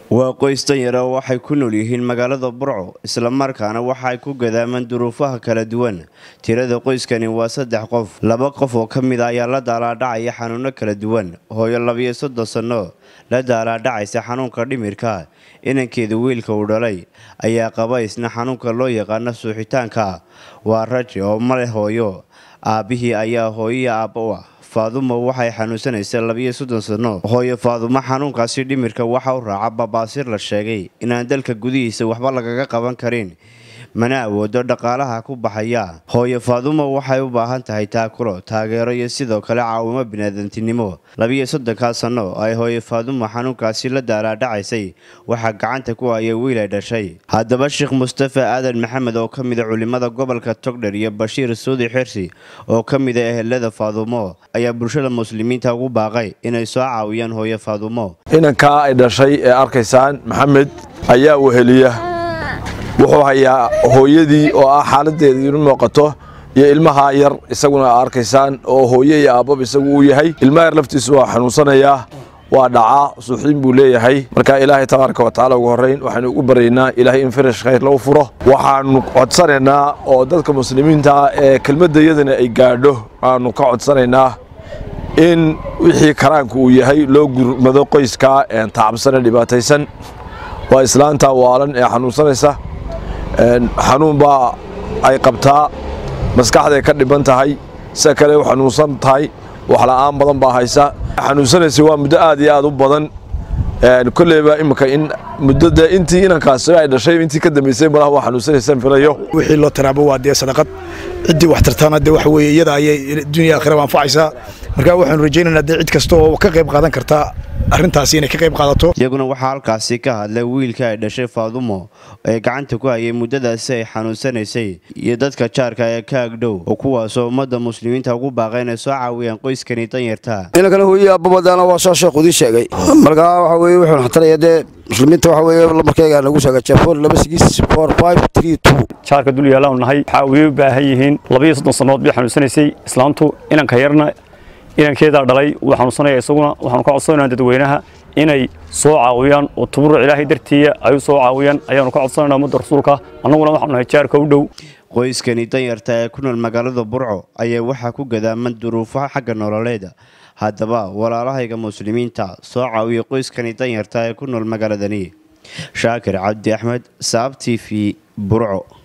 waa qoys danyara oo waxay ku nool yihiin magaalada burco islamarkaana waxaay ku gadaamaan duruufaha kala duwan tirada qoyskani waa saddex qof laba qof oo ka mid a ayaa la daalaadhacaya xanuuno kala duwan hooyo labiyo soddon sanno la daalaadhacaysa xanuunka dhimirka inankeeda wiilka uu dhalay ayaa qaba isna xanuunka loo yaqaano suuxitaanka waa raji oo ma leh hooyo aabbihii ayaa hooyiya aabba u ah faadumo waxay xanuunsanaysaa labiyo soddon sanno hooyo faadumo xanuunkaasi dhimirka waxa u raaca babaasir la sheegay inaan dalka gudihiisa waxba lagaga qaban karin mana awoodo dhaqaalaha ku baxaya hooyo faadumo waxay u baahan tahay taakulo taageero iyo sidoo kale caawimo biniaadantinimo labiyo soddonkaa sanno ay hooyo faadumo xanuunkaasi la daalaadhacaysay waxaa gacanta ku haya wiil ay dhashay haddaba sheekh mustafa aadan maxamed oo ka mida culimada gobolka togdher iyo bashiir suudi xirsi oo ka mida ehelada faadumo ayaa bulshada muslimiinta ugu baaqay inay soo caawiyaan hooyo faadumo inankaa ay dhashay ee arkaysaan maxamed ayaa weheliya wuxuu hayaa hooyadii oo ah xaaladeeda inu muuqato iyo ilmaha yar isaguna a arkaysaan oo hooye iyo aabbaba isagu uu yahay ilmaha yar laftiisu waa xanuunsanayaa waa dhacaa suuxiin buu leeyahay marka ilaahay tabaaraka wa tacala ugu horrayn waxaynu ugu baryaynaa ilaahay in farash khayr lagu furo waxaanu codsanaynaa oo dadka muslimiinta ee kelmadda iyadana ay gaadho aanu ka codsanaynaa in wixii karaanku uu yahay loo gurmado qoyskaa tacabsane dhibaataysan waa islaanta waalan ee xanuunsanaysa xanuun baa ay qabtaa maskaxday ka dhiban tahay sida kale u xanuunsan tahay waxla'aan badan baa haysa xanuunsanaysa waa muddo aad iyo aad u badan kolleyba imika in muddada intii inankaasi ay dhashay intii ka dambaysay malaha waa xanuunsanaysaan filayo wixii loo taraabo waa dee sadaqad ciddii wax tartaana dee waxa weeye iyada ayay dunya aakhiraba anfacaysaa marka waxaanu rajaynaynaa dee cid kasta oo ka qayb qaadan karta arrintaasi inay ka qayb qaadato iyaguna waxaa halkaasi ka hadlay wiilka ay dhashay faadumo ee gacanta ku hayay muddadaasi ay xanuunsanaysay iyo dadka jaarka ee ka agdhow oo kuwaasoo ummadda muslimiinta ugu baaqay inay soo caawiyaan qoyskani danyarta inankana hooyii aababadaana waa soo sheekh udii sheegay markaa waxa weye wuxuu xataraya dee muslimiinta waxa weye lambarkayga nagu sheegay jefoon laba sigis four five three two jaarka dul yaalaanu nahay waxaa way u baahan yihiin labiyo soddon sannood bay xanuunsanaysay islaamtu inanka yarna inankeedaa dhalay wuu xanuunsanaya isaguna waxaanu ka codsanaynaa dadweynaha inay soo caawiyaan oo tuburuc ilaahay dartiiya ay u soo caawiyaan ayaanu ka codsanaynaa ummadda rasuulka annaguna waxaanu nahay jaarka u dhow qoyskani danyarta ee ku nool magaalada burco ayaa waxaa ku gadaaman duruufo xagga nololeeda haddaba walaalahayga muslimiinta soo caawiya qoyskani danyarta ee ku nool magaaladani shaakir cabdi axmed saab t v burco